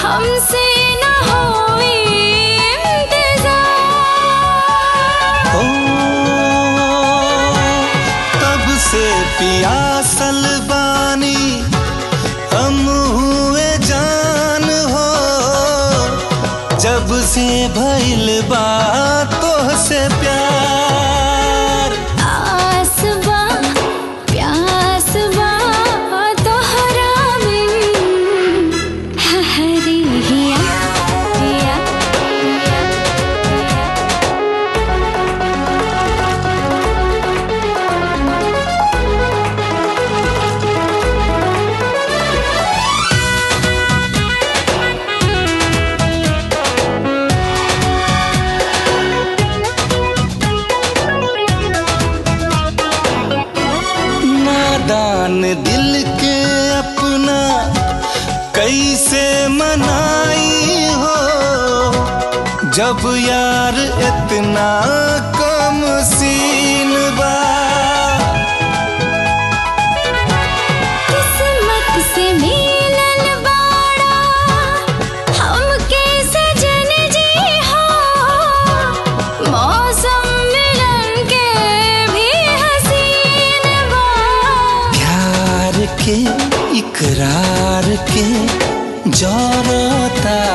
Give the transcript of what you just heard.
हमसे न होई इंतजार ओ तब से पियासल बानी हम हुए जान हो जब से भइल बा तोहसे प्यार आस बा प्यास बा तोहरा बिन हरी हिया हिया हिया नादान दिल के अपना कैसे मनाई हो जब यार इतना कम सीन बा किस्मत से मिलल बाड़ा हमके सजन जी हो मौसम मिलन के भी हसीन बा प्यार के इकरार के जौरता